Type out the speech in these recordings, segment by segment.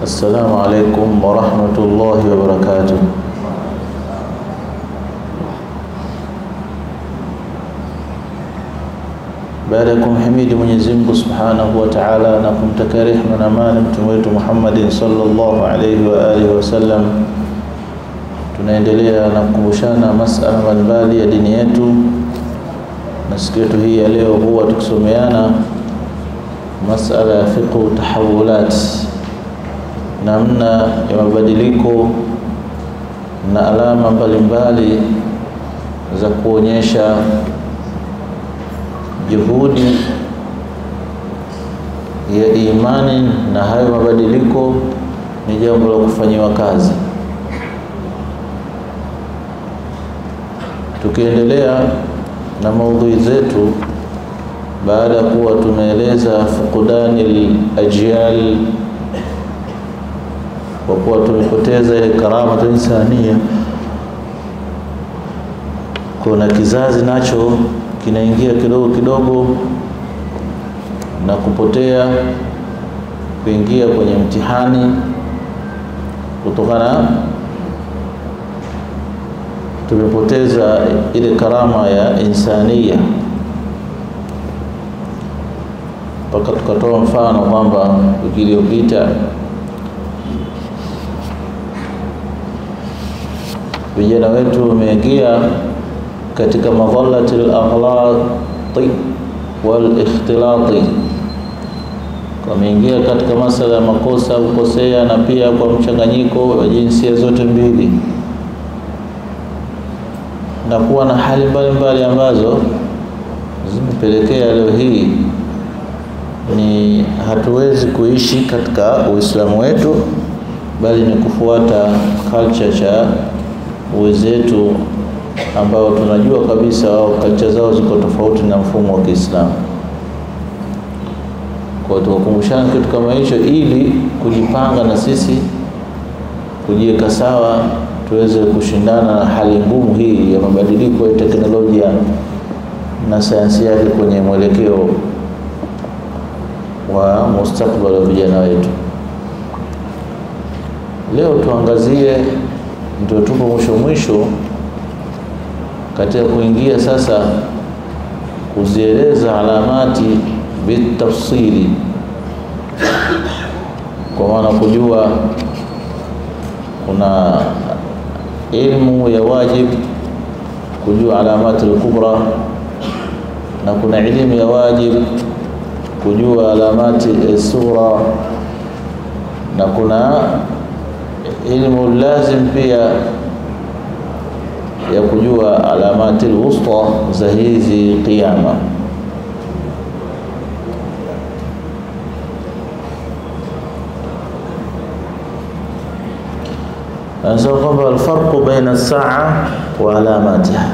السلام عليكم ورحمة الله وبركاته baada ya kumhimidi Mwenyezi Mungu Subhanahu wa Ta'ala na kumtakia rehema na amani mtume wetu Muhammad sallallahu alaihi wa alihi wasallam, tunaendelea na kukumbushana masala mbalimbali ya dini yetu, na siku yetu hii ya leo huwa tukisomeana masala ya fiqhu tahawulat, namna ya mabadiliko na alama mbalimbali za kuonyesha juhudi ya imani na hayo mabadiliko ni jambo la kufanyiwa kazi. Tukiendelea na maudhui zetu, baada ya kuwa tumeeleza fuqdani al-ajyal, kwa kuwa tumepoteza ile karama insania, kuna kizazi nacho kinaingia kidogo kidogo na kupotea kuingia kwenye mtihani kutokana tumepoteza ile karama ya insania, mpaka tukatoa mfano kwamba wiki iliyopita vijana wetu wameingia katika madhallati al-aghlati wal-ikhtilati, wameingia katika masala ya makosa kukosea, na pia kwa mchanganyiko wa jinsia zote mbili, na kuwa na hali mbalimbali ambazo zimepelekea leo hii ni hatuwezi kuishi katika Uislamu wetu, bali ni kufuata culture cha wenzetu ambao tunajua kabisa wao kalcha zao ziko tofauti na mfumo wa Kiislamu. Kwa hiyo tukakumbushana kitu kama hicho, ili kujipanga na sisi kujiweka sawa, tuweze kushindana na hali ngumu hii ya mabadiliko ya teknolojia na sayansi yake kwenye mwelekeo wa mustakbali wa vijana wetu. Leo tuangazie, ndio tupo mwisho mwisho katika kuingia sasa kuzieleza alamati bitafsili, kwa maana kujua kuna ilmu ya wajib kujua alamati al-kubra na kuna elimu ya wajib kujua alamati sura na kuna ilmu lazim pia ya kujua alamati alwusta za hizi qiyama. Anasema kwamba alfarqu baina as-saa wa alamatiha,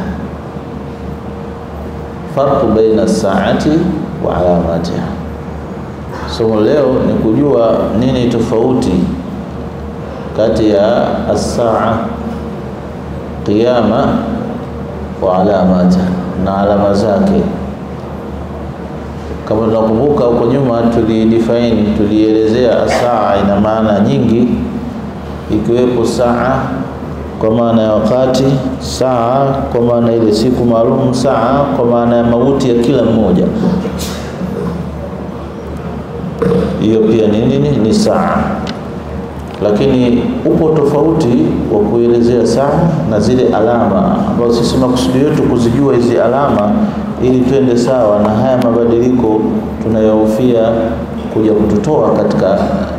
farqu baina as-saati wa alamatiha. Somo leo ni kujua nini tofauti kati ya as-saa qiyama wa alamata na alama zake. Kama tunakumbuka huko nyuma, tulidefine tulielezea saa ina maana nyingi, ikiwepo saa kwa maana ya wakati, saa kwa maana ile siku maalum, saa kwa maana ya mauti ya kila mmoja. Hiyo pia ni nini? Ni saa lakini upo tofauti wa kuelezea saa na zile alama ambazo sisi makusudi yetu kuzijua hizi alama ili twende sawa na haya mabadiliko tunayohofia kuja kututoa katika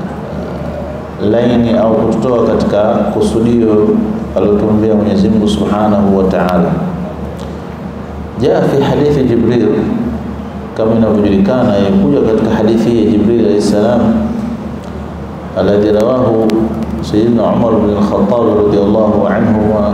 laini au kututoa katika kusudio alilotuambia Mwenyezi Mungu Subhanahu wa Ta'ala. Jaa fi hadithi Jibril, kama inavyojulikana, imekuja katika hadithi ya Jibril alayhi salam alladhi rawahu Sayyidina Umar bin al-Khattab radiyallahu anhu,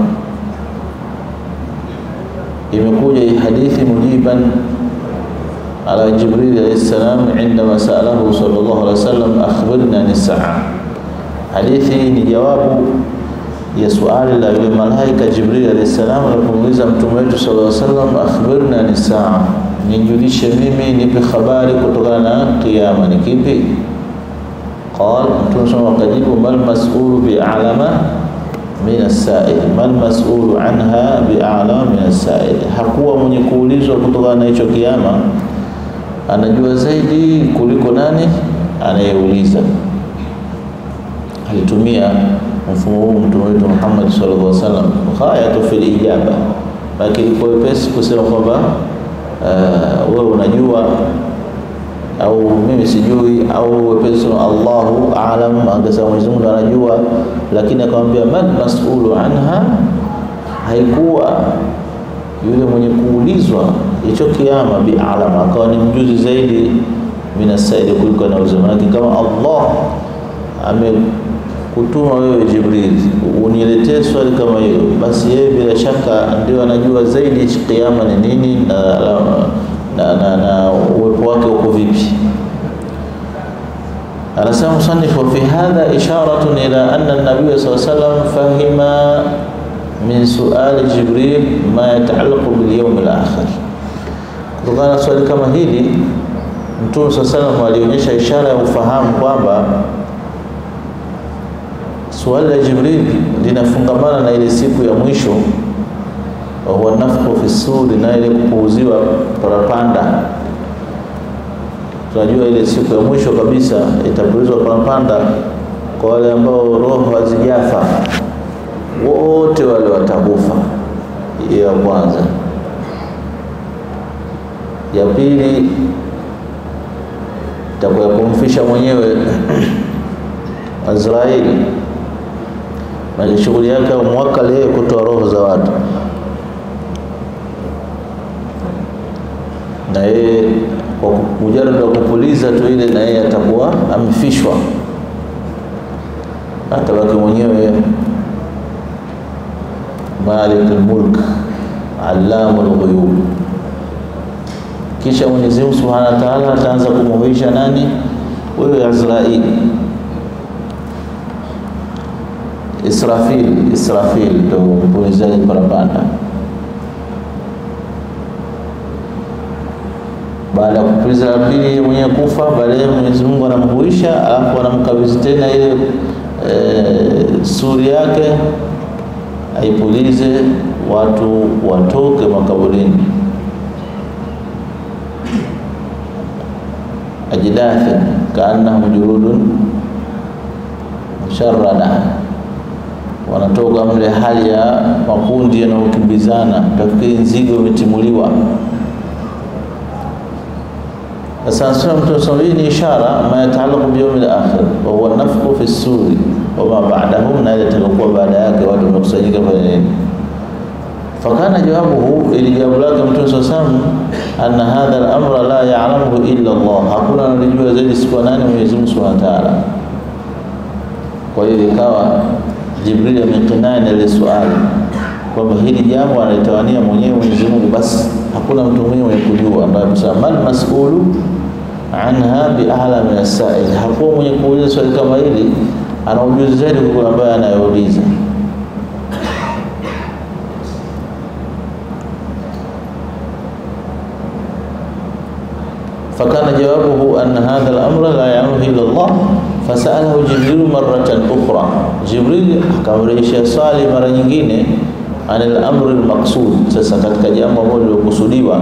imekuja hii hadithi mujiban ala Jibril alayhi salam indama sa'alahu sallallahu alayhi wasallam akhbirna an as-sa'a. Hadithi ni jawabu ya swali la yule malaika Jibril alayhi salam alipomuuliza mtume wetu sallallahu alayhi wasallam, akhbirna an as-sa'a, nijulishe mimi, nipe habari kutokana na kiyama ni kipi? qal mtume SAW akajibu mal mas'ulu bi'alama min as-sa'il mal mas'ulu anha bi'alama min as-sa'il hakuwa mwenye kuulizwa kutokana na hicho kiama anajua zaidi kuliko nani anayeuliza alitumia mfumo huu mtume wetu Muhammad sallallahu alaihi wasallam ghayatu fil ijaba lakini kwa wepesi kusema kwamba uh, wewe unajua au mimi sijui au wepesi Allahu aalam, angesema Mwenyezi Mungu anajua, lakini akamwambia man mas'ulu anha, haikuwa yule mwenye kuulizwa hicho kiama bi alama, akawa ni mjuzi zaidi minasaidi kuliko anauliza. Maanake kama Allah amekutuma wewe Jibril uniletee swali kama hilo, basi yeye bila shaka ndio anajua zaidi hichi kiama ni nini na, na, na, na uwepo wake uko vipi. Anasema musannif, wa fi hadha isharatun ila anna an-nabiy sallallahu alayhi wasallam fahima min suali Jibril ma yataallaqu bil yawm al-akhir. Kutokana na swali kama hili Mtume sallallahu alayhi wasallam alionyesha ishara ya ufahamu kwamba swali la Jibril linafungamana na ile siku ya mwisho, wa huwa nafkhu fi suri, na ile kupuuziwa parapanda. Tunajua ile siku ya mwisho kabisa itapulizwa parapanda kwa wale ambao roho hazijafa, wote wale watakufa. Hiyo ya kwanza. Ya pili itakuwa kumfisha mwenyewe Azraeli na shughuli yake ya mwaka leo kutoa roho za watu, na yeye kwa mujarada wa kupuliza tu ile, na yeye atakuwa amefishwa, atabaki mwenyewe Malikul Mulk Allamul Ghuyub. Kisha Mwenyezi Mungu Subhanahu wa Ta'ala ataanza kumuhuisha nani? Wewe Azraeli Israfil, Israfil ndo mpulizaji parapanda. Baada ya kupuliza la pili, yeye mwenyewe kufa, baadaye Mwenyezi Mungu anamhuisha, alafu anamkabidhi tena ile e, suri yake aipulize, watu watoke makaburini. Ajdathi kaannahum juludun musharrada wanatoka mle hali ya makundi yanayokimbizana, tafikiri nzigo imetimuliwa. Sasa nasema Mtume SAW, hii ni ishara ma yataalaku biyaumi al-akhir wa huwa nafkhu fi suri wa ma ba'dahum, na ile itakayokuwa baada yake watu wamekusanyika kwenye nini. Fakana jawabuhu, ili jawabu lake Mtume SAW, anna hadha al-amra la ya'lamuhu illa Allah, hakuna analijua zaidi isipokuwa nani? Mwenyezi Mungu Subhanahu wa Ta'ala. Kwa hiyo ikawa Jibril amekinai na ile swali kwamba hili jambo analitawania mwenyewe Mwenyezi Mungu, basi hakuna mtu mwingine mwenye kujua, ambaye amesema mal mas'ulu anha bi a'la min as-sa'il, hakuwa mwenye kuuliza swali kama hili ana ujuzi zaidi kuliko ambaye anayeuliza. fakana jawabuhu anna hadha al-amra la ya'lamuhu illa Allah fasalahu Jibril maratan ukhra, Jibril akamrejeshia swali mara nyingine anil amri al-maqsud. Sasa katika jambo ambalo lilokusudiwa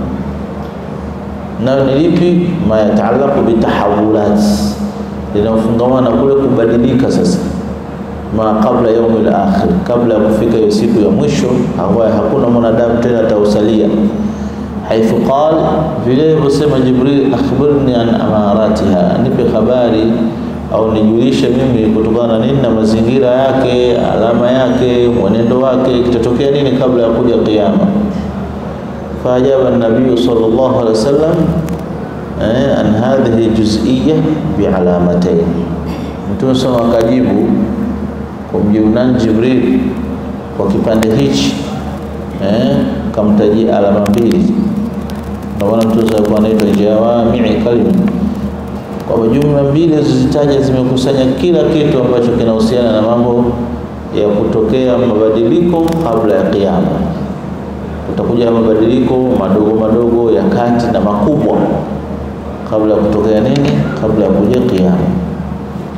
nayo ni lipi? ma yataalaku bitahawulat, linafungamana kule kubadilika sasa ma qabla yaumi al-akhir, kabla ya kufika hiyo siku ya mwisho ambayo hakuna mwanadamu tena atausalia haithu qal, vile alivyosema Jibril, akhbirni an amaratiha, nipe habari au nijulishe mimi kutokana na nini na mazingira yake, alama yake, mwenendo wake, kitatokea nini kabla ya kuja kiyama. Faajaba nabiyu sallallahu alaihi wasallam eh, an hadhihi juz'iyya bialamatayn, Mtume sama akajibu kumjibu nani Jibril kwa kipande hichi eh, kamtajia alama mbili ndio maana mtu alikuwa anaitwa jawami'i kalima, kwamba jumla mbili zilizozitaja zimekusanya kila kitu ambacho kinahusiana na mambo ya kutokea mabadiliko kabla ya kiyama. Kutakuja mabadiliko madogo madogo ya kati na makubwa kabla ya kutokea nini, kabla ya kuja kiyama.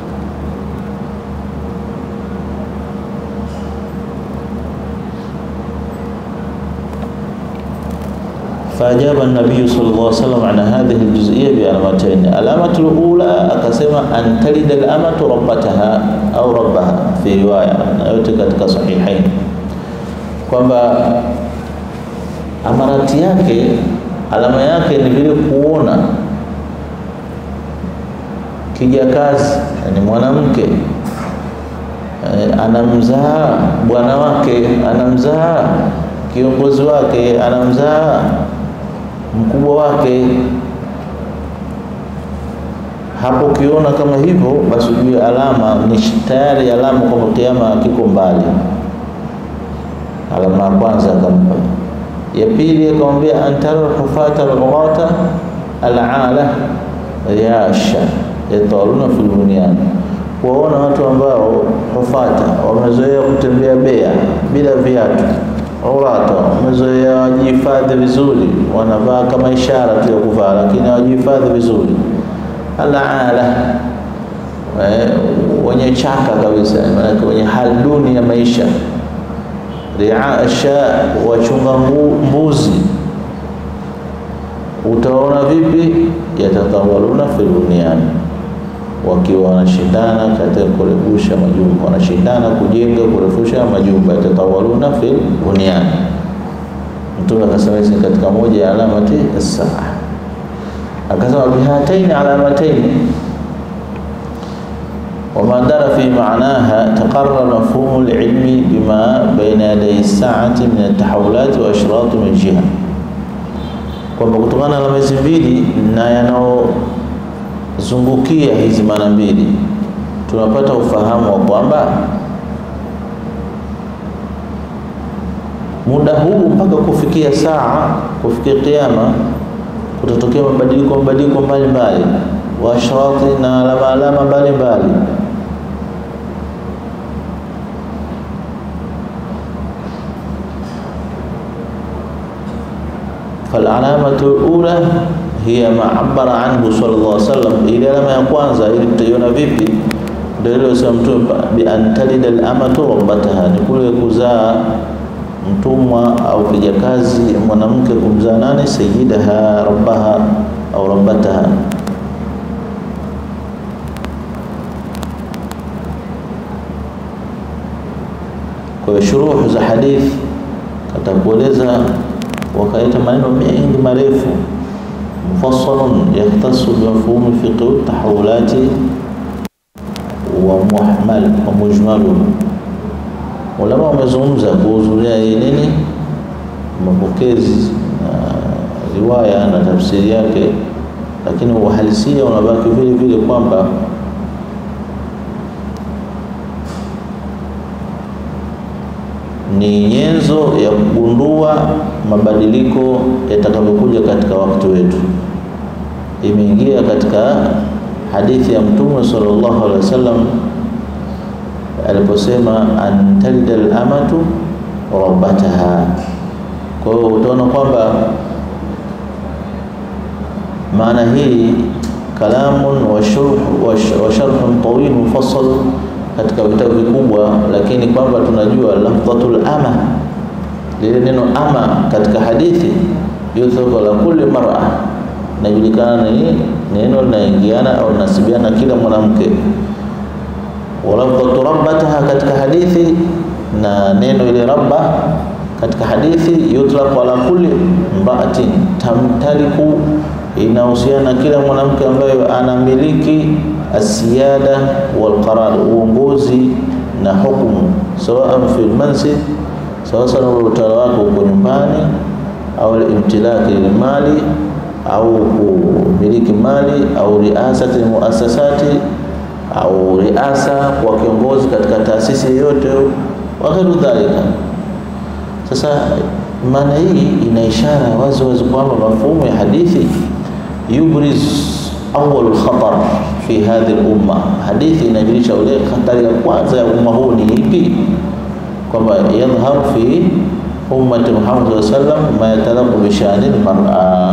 فأجاب النبي صلى الله عليه وسلم عن هذه الجزئية بعلامتين العلامة الأولى أقسم أن تلد الأمة ربتها أو ربها في رواية yote katika sahihain kwamba amarati yake alama yake ni vile kuona kijakazi ni mwanamke anamzaa bwana wake anamzaa kiongozi wake anamzaa mkubwa wake. Hapo ukiona kama hivyo, basi ujue alama ni tayari alama kwamba kiama kiko mbali. Alama ya kwanza akampa. Ya pili akamwambia, antara hufata alghata alala yasha yataluna fil bunyan, kuwaona watu ambao hufata wamezoea kutembea bea bila viatu urata wamezoea wajihifadhi vizuri, wanavaa kama ishara tu ya kuvaa, lakini hawajihifadhi vizuri. Alaala eh, wenye chaka kabisa, maanake wenye hali duni ya maisha. Riasha, wachunga mbuzi, utaona vipi? Yatatawaluna fil bunyan, wakiwa wanashindana katika kurefusha majumba, wanashindana kujenga kurefusha majumba. Yatatawaluna fil bunyan. Mtume akasema hizi katika moja ya alamati as-saa. Akasema bihataini alamataini wama dara fi maanaha taqarra mafhumu al-ilmi bima baina yaday as-saati min at-tahawulat wa ashrat min jiha, kwamba kutokana na alama hizi mbili na yanao zungukia hizi maana mbili tunapata ufahamu wa kwamba muda huu mpaka kufikia saa kufikia kiyama kutatokea mabadiliko mabadiliko mbalimbali wa ashrati na alama alama mbalimbali فالعلامة الأولى hiya ma abara anhu sallallahu alaihi wasallam. Ile alama ya kwanza ili tutaiona vipi? Ndio ile sema Mtume bi antalida al-amatu rabbataha, ni kule kuzaa mtumwa au kijakazi mwanamke kumzaa nani? Sayyidaha rabbaha au rabbataha. Kwa hiyo shuruhu za hadithi katakueleza, wakaleta maneno mengi marefu mufassalun yahtassu bimafhumi fiqhi tahawulati wa muhmal wa mujmalun. Ulama wamezungumza kuhudhuria hii nini, mapokezi na riwaya na tafsiri yake, lakini uhalisia unabaki vile vile kwamba ni nyenzo ya kugundua mabadiliko yatakavyokuja katika wakati wetu. Imeingia katika hadithi ya Mtume sallallahu alaihi wasallam aliposema antalida al-amatu rabbataha. Kwa hiyo utaona kwamba maana hii kalamun wa sharhun tawil mufassal katika vitabu vikubwa, lakini kwamba tunajua lafdhatul ama, lile neno ama katika hadithi yuthabu la kulli mar'a, inajulikana ni neno linaingiana au linasibiana kila mwanamke. Wa lafdhatu rabbataha katika hadithi, na neno ile rabba katika hadithi yutlaqu ala kulli imra'atin tamtaliku, inahusiana kila mwanamke ambaye anamiliki asiyada wal qarar, uongozi na hukumu, sawaan fi lmanzil, sawa sana utawala wako uko nyumbani, au imtilaki lilmali, au kumiliki mali, au riasati muasasati, au riasa kwa kiongozi katika taasisi yoyote, wa ghairu dhalika. Sasa maana hii ina ishara wazi wazi kwamba mafhumu ya hadithi yubriz awwal khatar fi hadhi al-umma. Hadithi inajulisha ule hatari ya kwanza ya umma huu ni ipi? Kwamba yadhhar fi ummati Muhammad sallallahu alaihi wasallam ma yatalaqu bi sha'ni al-mar'a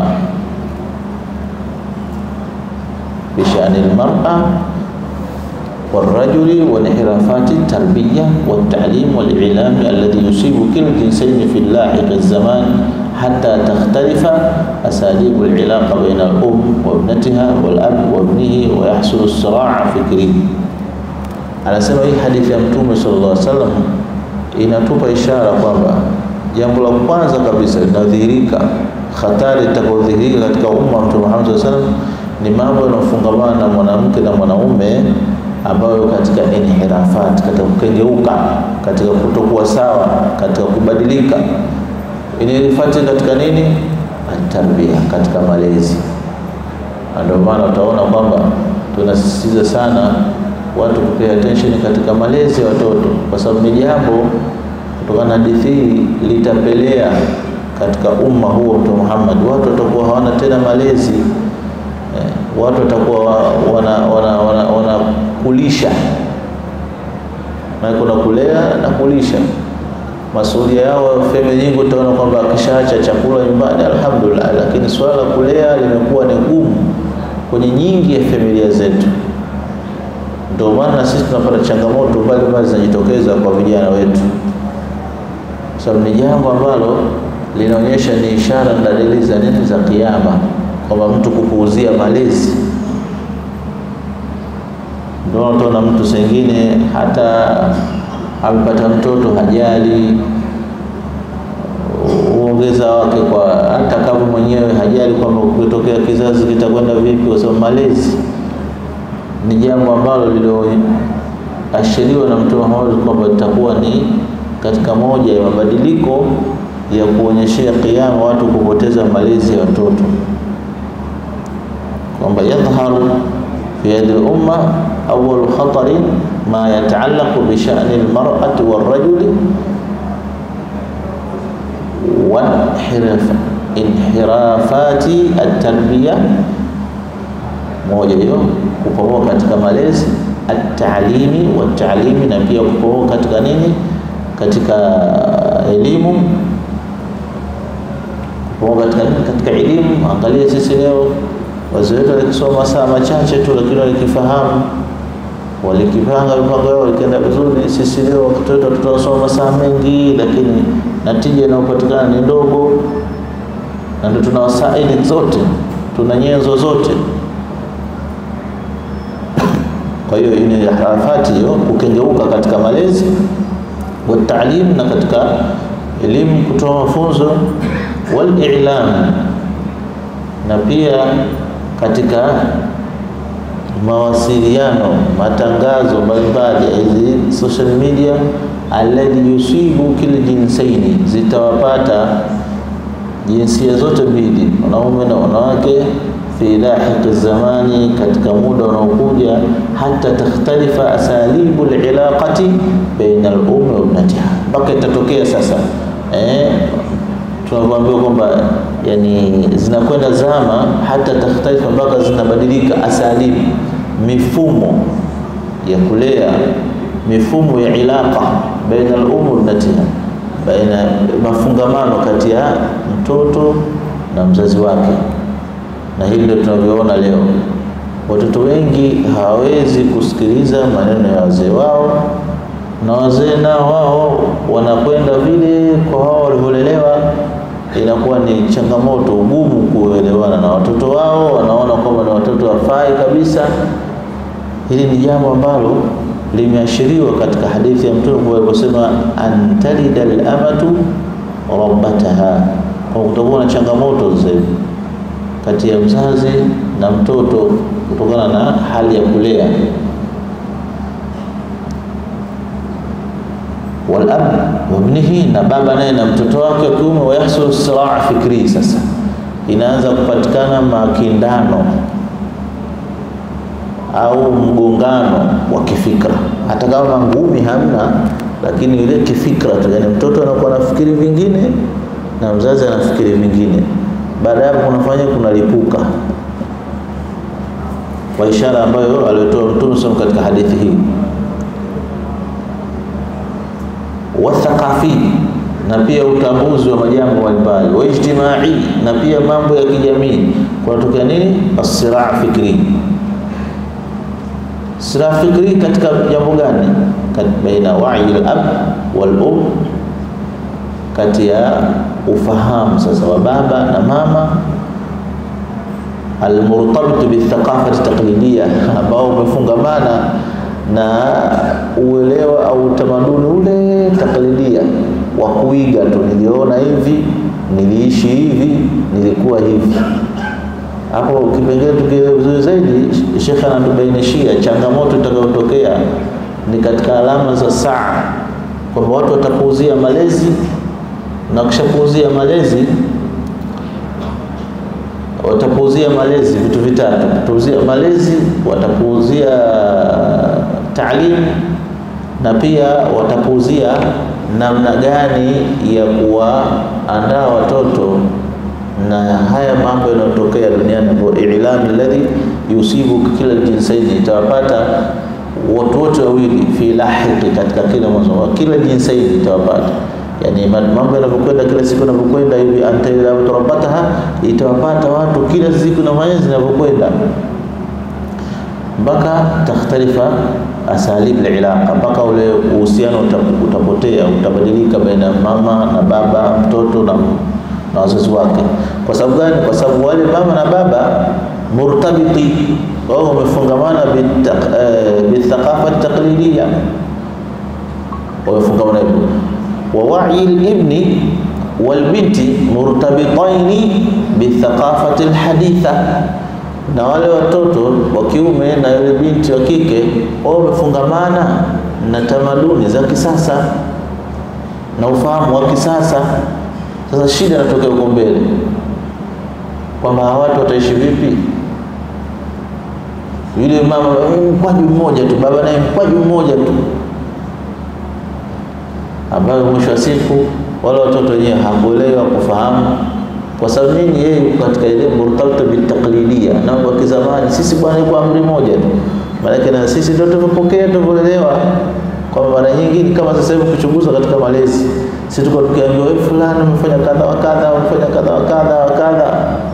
bi sha'ni al-mar'a والرجل وانحرافات التربية والتعليم والإعلام الذي يصيب كلا الجنسين في اللاحق الزمان hatta takhtalifa asalibu alilaqa baina al-um wa ibnatiha wal-ab wa ibnihi wa yahsulu as-siraa fikri. Anasema hii hadithi ya Mtume sallallahu alaihi wasallam inatupa ishara kwamba jambo la kwanza kabisa linadhihirika, hatari itakayodhihirika katika umma wa Mtume Muhammad sallallahu alaihi wasallam ni mambo yanayofungamana na mwanamke na mwanaume ambayo katika inhirafat, katika kukengeuka, katika kutokuwa sawa, katika kubadilika. Inhirafati katika nini? Atarbia, katika malezi. Ndio maana utaona kwamba tunasisitiza sana watu kupea attention katika malezi ya watoto, kwa sababu ni jambo kutokana na hadithi hii litapelea katika umma huo Mtume Muhammad, watu watakuwa hawana tena malezi eh, watu watakuwa wanakulisha wana, wana, wana na kuna kulea na kulisha. Masuala yao family nyingi, utaona kwamba akishaacha chakula nyumbani alhamdulillah, lakini swala la kulea limekuwa ni gumu kwenye nyingi ya familia zetu. Ndio maana sisi tunapata changamoto mbalimbali zinajitokeza kwa vijana wetu, kwa sababu ni jambo ambalo linaonyesha ni ishara na dalili za nini za Kiyama, kwamba mtu kupuuzia malezi. Ndio utaona mtu sengine hata amepata mtoto hajali uongeza wake kwa hata kama mwenyewe hajali kwamba kutokea kizazi kitakwenda vipi, kwa sababu malezi ni jambo ambalo lililoashiriwa na Mtume Muhammad kwamba litakuwa ni katika moja ya mabadiliko ya kuonyeshea kiyama watu kupoteza malezi ya watoto, kwamba yadhharu fi yadi al-umma awwalu khatarin ma yataallaqu bi sha'ni al-mar'ati war-rajuli wa inhirafati at-tarbiya moja hiyo kupomoka katika malezi at-ta'limi wa ta'limi, na pia kupomoka katika nini, katika elimu, kupomoka katika nini, katika elimu. Angalia sisi leo wazee wetu walikisoma saa machache tu, lakini walikifahamu, walikipanga mipango yao, walikienda vizuri. Sisi leo watoto wetu tunasoma masaa mengi, lakini natija inayopatikana ni ndogo, na ndio tuna wasaili zote, tuna nyenzo zote kwa hiyo ni harafati hiyo kukengeuka katika malezi wa taalim, na katika elimu, kutoa mafunzo wal i'lam, na pia katika mawasiliano, matangazo mbalimbali, hizi social media, alladhi yusibu kila jinsaini, zitawapata jinsia zote mbili, wanaume na wanawake fi lahiqi zamani, katika muda unaokuja, hata takhtalifa asalibu alilaqati baina al-ummi wa ibnatiha, mpaka itatokea sasa eh, tunavyoambiwa kwamba yani zinakwenda zama, hata takhtalifa, mpaka zinabadilika asalibu, mifumo ya kulea, mifumo ya ilaqa baina al-ummi wa ibnatiha, baina mafungamano kati ya mtoto na mzazi wake na hili ndio tunavyoona leo. Watoto wengi hawawezi kusikiliza maneno ya wazee wao, na wazee nao wao wanakwenda vile kwa wao walivyolelewa. Inakuwa ni changamoto, ugumu kuelewana na watoto wao, wanaona kwamba ni watoto wafai kabisa. Hili ni jambo ambalo limeashiriwa katika hadithi ya Mtume aliposema, antalida al-amatu rabbataha, kwa kutakuwa na changamoto zaidi kati ya mzazi na mtoto kutokana na hali ya kulea. Walab wabnihi, na baba naye na mtoto wake wa kiume. Wayahsulu siraa fikri, sasa inaanza kupatikana makindano au mgongano wa kifikra, hata kama ngumi hamna, lakini ile kifikra tu, yani mtoto anakuwa anafikiri vingine na mzazi anafikiri vingine baada ya hapo kunafanya kunalipuka kwa ishara ambayo aliyotoa Mtume SAW katika hadithi hii. Wathaqafi, na pia utambuzi wa majambo mbalimbali. Waijtimai, na pia mambo ya kijamii. Kunatokea nini? Asiraa fikri. Siraa fikri katika jambo gani? baina wai al-ab wal um, kati ya ufahamu sasa wa baba na mama almurtabit bithaqafati taqlidia, ambao umefungamana na uelewa au utamaduni ule taklidia wa kuiga tu, niliona hivi, niliishi hivi, nilikuwa hivi. Hapo kipengele tukielewa vizuri zaidi, Sheikh anatubainishia changamoto itakayotokea ni katika alama za saa, kwamba watu watapuuzia malezi na kishapuuzia malezi watapuuzia malezi vitu vitatu: watapuuzia malezi, watapuuzia taalimu na pia watapuuzia namna gani ya kuwaandaa watoto na haya mambo yanayotokea duniani, ambayo ilami alladhi yusibu kila jinsaini, itawapata watu wote wawili fi lahiqi, katika kila mwanzo wa kila jinsaini itawapata Yani mambo yanavyokwenda kila siku yanavyokwenda hivi, anta ila turabataha, itawapata watu kila siku na mwezi zinavyokwenda mpaka takhtalifa asalib alilaqa, mpaka ule uhusiano utapotea, utabadilika baina mama na baba, mtoto na, na wazazi wake. Kwa sababu gani? Kwa sababu wale mama na baba murtabiti, wao wamefungamana bithaqafa taqlidia, wamefungamana hivyo wa wa'i al-ibni wal-binti murtabitaini bithaqafati al-haditha, na wale watoto wa kiume na yule binti wa kike wao wamefungamana na tamaduni za kisasa na ufahamu wa kisasa. Sasa shida inatokea huko mbele kwamba watu wataishi vipi? Yule mama mkwaju mmoja tu, baba naye mkwaju mmoja tu ambayo mwisho wa siku wale watoto wenyewe hakuelewa kufahamu, kwa sababu nini? Yeye yuko katika ile murtabita bitaqlidia na kwa kizamani. Sisi bwana, kwa amri moja tu, maana na sisi ndio tumepokea tumeelewa, kwa mara nyingi kama sasa hivi kuchunguza katika malezi, sisi tuko tukiambiwa wewe fulani umefanya kadha wa kadha, umefanya kadha wa kadha wa kadha,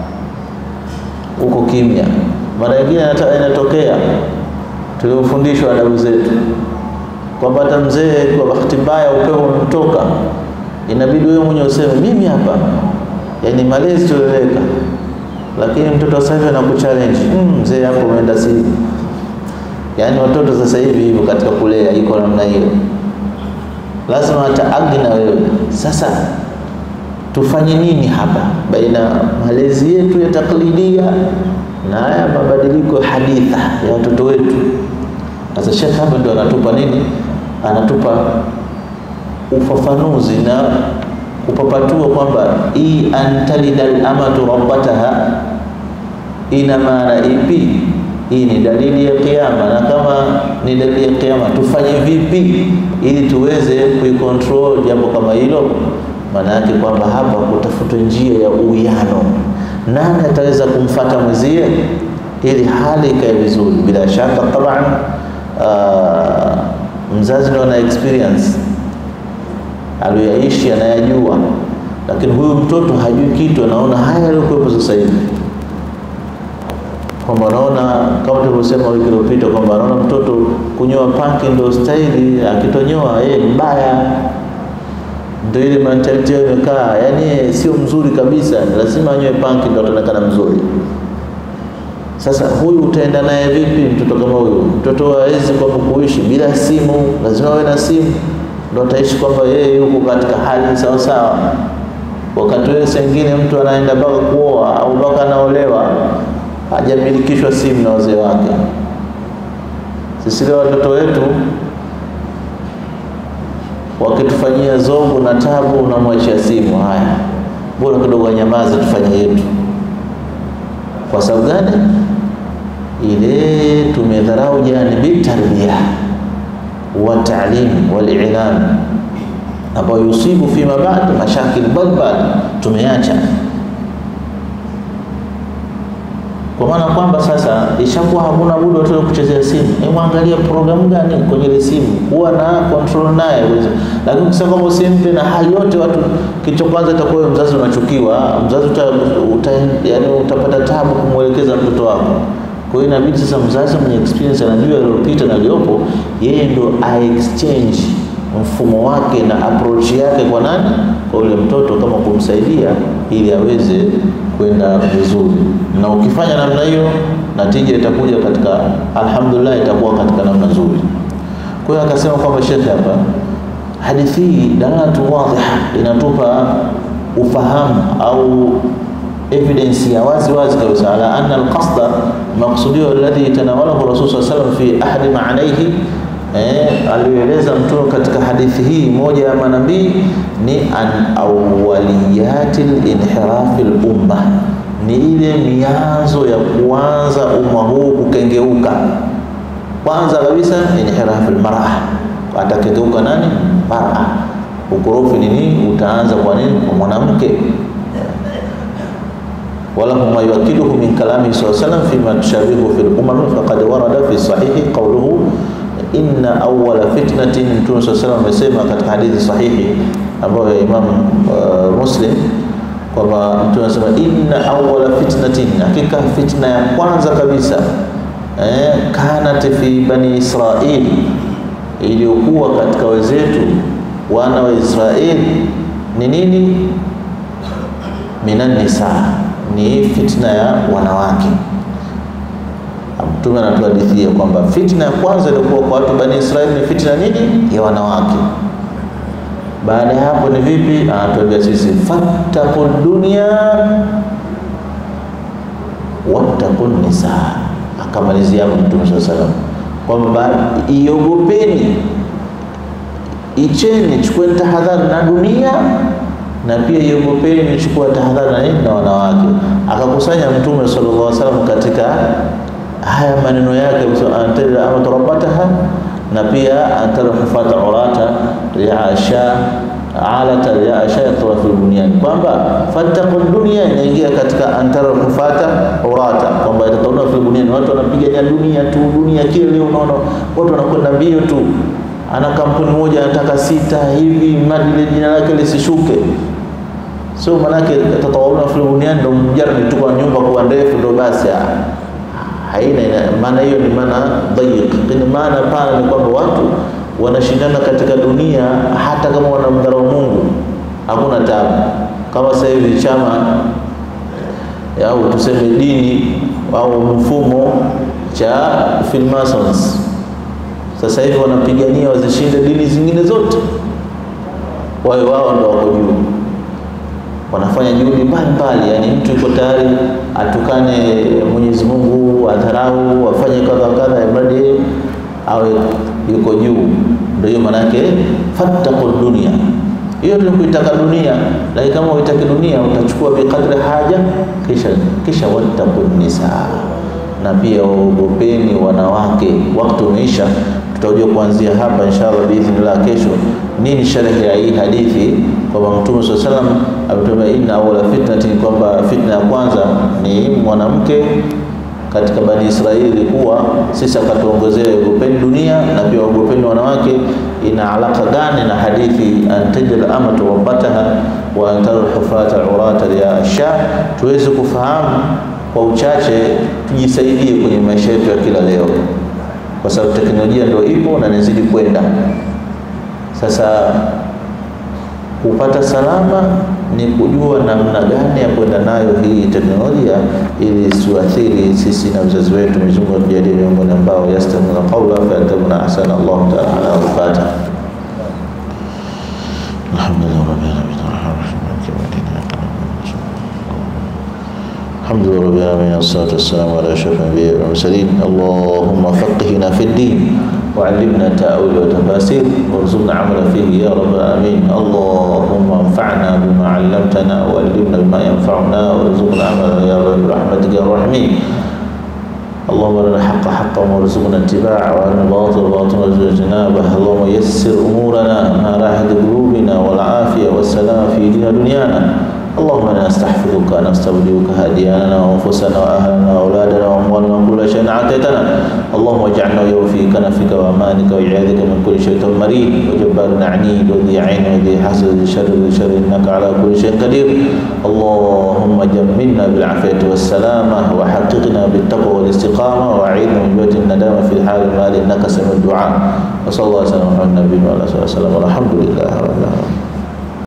uko kimya. Mara nyingine inatokea tuliofundishwa adabu zetu kwamba hata mzee kwa bahati mbaya upepo umemtoka, inabidi wewe mwenyewe useme mimi hapa, yani malezi tueleweka. Lakini mtoto sasa hivi anakuchallenge mm, mzee hapo umeenda sivi. Yani watoto sasa hivi hivyo katika kulea iko namna hiyo, lazima ataagi na wewe. Sasa tufanye nini hapa baina malezi yetu ya taklidia na haya mabadiliko haditha ya watoto wetu? Sasa Sheikh hapa ndio anatupa nini? Anatupa ufafanuzi na kupapatua kwamba hii antalida al-amatu rabbataha ina maana ipi? Hii ni dalili ya kiyama, na kama ni dalili ya kiyama tufanye vipi ili tuweze kuikontrol jambo kama hilo? Maana yake kwamba hapa kutafuta njia ya uwiano, nani ataweza kumfata mwenzie ili hali ikae vizuri. Bila shaka taban Uh, mzazi ndio ana experience aliyoyaishi anayajua, lakini huyu mtoto hajui kitu, anaona haya yaliyokuwepo sasa hivi, kwamba anaona kama tulivyosema wiki iliyopita kwamba anaona mtoto kunyoa panki ndio staili, akitonyoa yeye mbaya, ndio ile mentality yao imekaa, yani sio mzuri kabisa, lazima anyoe panki ndio ataonekana mzuri. Sasa huyu utaenda naye vipi? Mtoto kama huyu, mtoto hawezi kwamba kuishi bila simu, lazima awe na simu ndio ataishi kwamba yeye yuko katika hali sawa sawa. Wakati wewe sengine mtu anaenda mpaka kuoa au mpaka anaolewa hajamilikishwa simu na wazee wake. Sisi leo watoto wetu wakitufanyia zongo na tabu, unamwachia simu. Haya, bora kidogo anyamaze, tufanye yetu. Kwa sababu gani? Ile tumedharau janibi tarbia wa taalim wal i'lam, ambayo yusibu fima ba'd mashakil balbal, tumeacha kwa maana kwamba sasa ishakuwa hakuna budi watoto kuchezea simu. Hebu angalia programu gani kwenye ile simu, kuwa na control naye. Lakini ukisema kwamba usimpe na hali yote, watu kitu kwanza itakuwa mzazi unachukiwa, mzazi uta, uta, yani utapata tabu kumwelekeza mtoto wako. Kwa hiyo inabidi sasa mzazi mwenye experience anajua yaliyopita na yaliyopo, yeye ndo a exchange mfumo wake na approach yake kwa nani, kwa yule mtoto, kama kumsaidia ili aweze kwenda vizuri. Na ukifanya namna hiyo, natija itakuja katika, alhamdulillah, itakuwa katika namna nzuri. Kwa hiyo akasema kwamba shekhe hapa hadithi hii dalalatu wadhiha, inatupa ufahamu au evidence ya wazi wazi kabisa ala anna alqasda maqsudio alladhi tanawalahu rasul sallallahu alayhi wasallam fi ahadi ma'anaihi eh, alieleza mtume katika hadithi hii moja ya manabii ni an awwaliyati linhirafi lumma, ni ile mianzo ya kuanza umma huu kukengeuka. Kwanza kabisa inhirafu lmara, atakengeuka nani? Mara. Ukorofi ni nini? Utaanza kwa nini? Kwa mwanamke walahu ma yuakiduhu min kalamihi saa salam fima tushabihu fi lumami faqad warada fi sahihi qauluhu inna awwala fitnatin, Mtume saa salam amesema katika hadithi sahihi ambayo ya Imam uh, Muslim kwamba Mtume anasema inna awwala fitnatin, hakika fitna ya kwanza kabisa eh, kanat fi bani Israil, iliyokuwa katika wenzetu wana wa Israeli ni nini? minan nisa ni fitna ya wanawake. Mtume anatuhadithia kwamba fitna ya kwanza ilikuwa kwa watu bani Israeli ni fitna nini? Ya wanawake. Baada ya hapo ni vipi? Anatuambia sisi fattaqu dunya wattaqu nisa. Akamalizia hapo Mtume swalla salam kwamba iogopeni, icheni, chukueni tahadhari na dunia na pia iogopeni nichukua tahadhari na nini na wanawake. Akakusanya Mtume sallallahu alaihi wasallam katika haya maneno yake, antara amatu rabbataha na pia antara hufata urata riasha alata riasha yatura fil bunyan, kwamba fattaqu dunya inaingia katika antara hufata urata, kwamba yatatauna fil bunyan. Watu wanapigania dunia tu, dunia kile leo unaona watu wanakwenda mbio tu ana kampuni moja anataka sita hivi mali jina lake lisishuke. So manake tatawauna fil bunyan ndo mjarani tu kwa nyumba kuwa ndefu ndo basi, haina maana hiyo, ni maana dhayiq. Lakini maana pana ni kwamba watu wanashindana katika dunia, hata kama wanamdharau Mungu hakuna tabu. Kama sasa hivi chama au tuseme dini au mfumo cha Freemasons sasa hivi wanapigania wazishinde dini zingine zote, wawe wao ndo wako juu. Wanafanya juhudi mbalimbali, yani mtu yuko tayari atukane Mwenyezi Mungu, adharau, afanye kadha kadha, imradi awe yuko juu. Ndio hiyo maana yake fattaqu dunia. Hiyo ndio kuitaka dunia, lakini kama uitaki dunia utachukua biqadri haja, kisha kisha wattaqu nisa, na pia waogopeni wanawake. Wakati umeisha tutakuja kuanzia hapa inshallah biidhnillah kesho, nini sharhi ya hii hadithi kwamba Mtume swalla salam ametuambia inna awwala fitnati, kwamba fitna ya kwanza ni mwanamke katika Bani Israeli ilikuwa sisi, akatuongezea ogopeni dunia na pia ogopeni wanawake. Ina alaka gani na hadithi antajal amatu rabbataha wa antaru hufata urata ya sha? Tuweze kufahamu kwa uchache, tujisaidie kwenye maisha yetu ya kila leo kwa sababu teknolojia ndio ipo na inazidi kwenda. Sasa kupata salama ni kujua namna gani ya kwenda nayo hii teknolojia ili isiathiri sisi na vizazi wetu. Mwenyezi Mungu atujalie miongoni ambao yastamuna qawla fayatabuna ahsana. Allahu ta'ala al-Fatiha. Alhamdulillah rabbil alamin الحمد لله رب العالمين والصلاة والسلام على أشرف الأنبياء والمرسلين اللهم فقهنا في الدين وعلمنا تأويل وتفاسير وارزقنا عملا فيه يا رب العالمين اللهم انفعنا بما علمتنا وعلمنا بما ينفعنا وارزقنا عملا يا رب برحمتك يا الراحمين اللهم ارنا الحق حقا وارزقنا اتباعه وارنا الباطل باطلا وارزقنا اجتنابه اللهم يسر امورنا ما راحت قلوبنا والعافيه والسلام في دين دنيانا اللهم انا نستحفظك نستودعك هدياننا وانفسنا واهلنا واولادنا واموالنا وكل شيء اعطيتنا اللهم اجعلنا يوم في كنفك وامانك وعياذك من كل شيطان مريض وجبار عنيد وذي عين وذي حسد وذي شر وذي شر انك على كل شيء قدير اللهم جملنا بالعافيه والسلامه وحققنا بالتقوى والاستقامه واعيذنا من بيت الندامه في الحال المال انك سميع الدعاء وصلى الله وسلم على النبي وعلى اله وصحبه وسلم والحمد لله رب العالمين